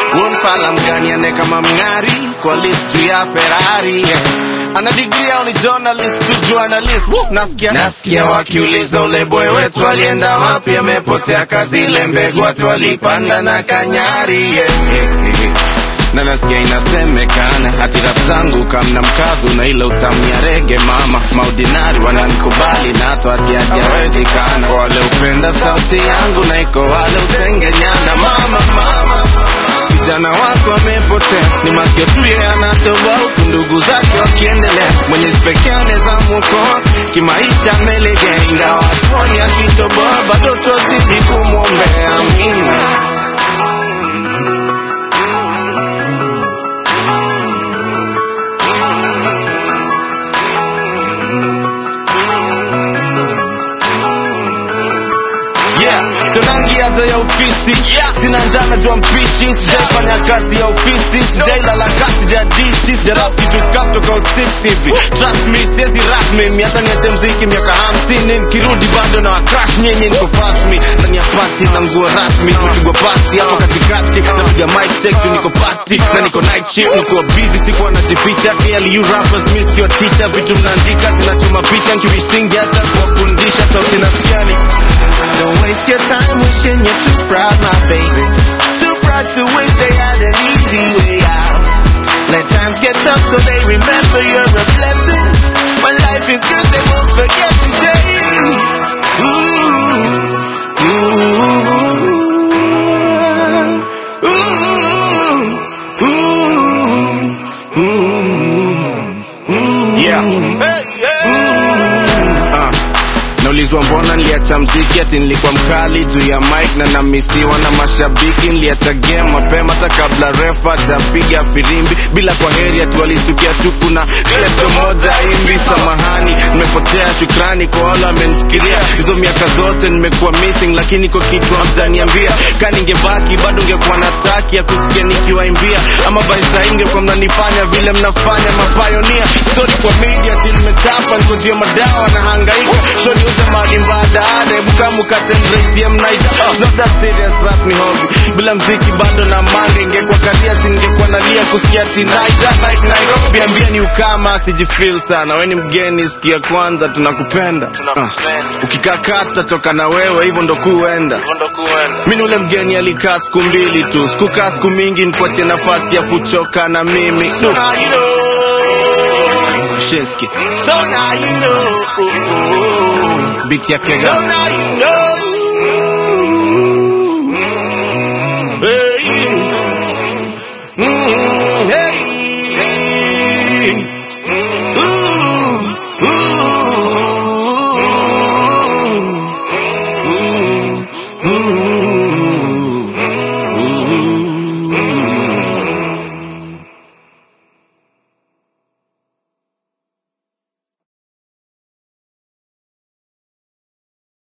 Unfala mgani ane kama mng'ari kwa list juu ya Ferrari yeah. Ana degree au ni journalist tu journalist Woo! Nasikia nasikia wakiuliza ule boy wetu alienda wapi amepotea kazi ile mbegu watu walipanda na kanyari yeah. yeah, yeah. Na nasikia inasemekana hati rap zangu kamna mkazo na ile utamu ya rege mama maudinari wananikubali na hata hati hajawezekana kwa wale upenda sauti yangu na iko wale usengenyana mama mama kijana wako amepotea, ni masikio tu yeye anatoboa, huku ndugu zake wakiendelea. Mwenyezi pekee anaweza mwokoa kimaisha, amelegea ingawa hatuoni akitoboa, bado twazidi kumwombea. Amina. Yeah, sonangi hata ya ofisi yeah. Sina njaa najua mpishi Sijaifanya kazi ya ofisi Sijailala kati ya dishi Sijarap kitu kutoka usiksi hivi Trust me, siezi rasmi Mi hata niache mziki miaka hamsini Nikirudi bado na wakrash nyenye niko fast me Ndani ya party na nguo rasmi Tumepigwa pasi hapo katikati Napiga mic check tu niko party Na niko night shift Nikuwa busy sikuwa najificha KLU rappers miss your teacher Vitu mnaandika zinachoma picha Nkiwishingi hata kuwafundisha Sauti nasikiani Don't waste your time wishing you're too proud, my baby. Too proud to wish they had an easy way out. Let times get tough so they remember you're a blessing. When life is good, they won't forget to say, ooh, ooh, ooh, ooh, ooh. Yeah. Hey, yeah. Uh. Naulizwa mbona niliacha mziki ati nilikuwa mkali juu ya mic na namisiwa na mashabiki. Niliacha game mapema hata kabla ref hajapiga firimbi, bila kwa heri ati walistukia tu kuna klepto moja imbi. Samahani, nimepotea. Shukrani kwa wale wamenifikiria hizo miaka zote nimekuwa missing, lakini kwa kitu hamjaniambia. Ka ningebaki bado ngekuwa na taki ya kusikia nikiwaimbia, ama baisa ingekuwa mnanifanya vile mnafanya mapayonia. Story kwa media si nimechapa, niko juu ya madawa na hangaika shoni uze mali mbadala hebu kama ukatendraisie mnaita It's not that serious rap ni hobby bila mziki bado na mange ingekuwa kalia singekuwa nalia kusikia tinaita like Nairobi ambia ni ukama sijifeel sana we ni mgeni sikia kwanza tunakupenda uh, ukikaa tutatoka na wewe hivyo ndo kuenda mi ni ule mgeni alikaa siku mbili tu sikukaa siku mingi nikuachie nafasi ya kuchoka na mimi so now you know Shinski. So now you know. Beat ya kega. So now you know.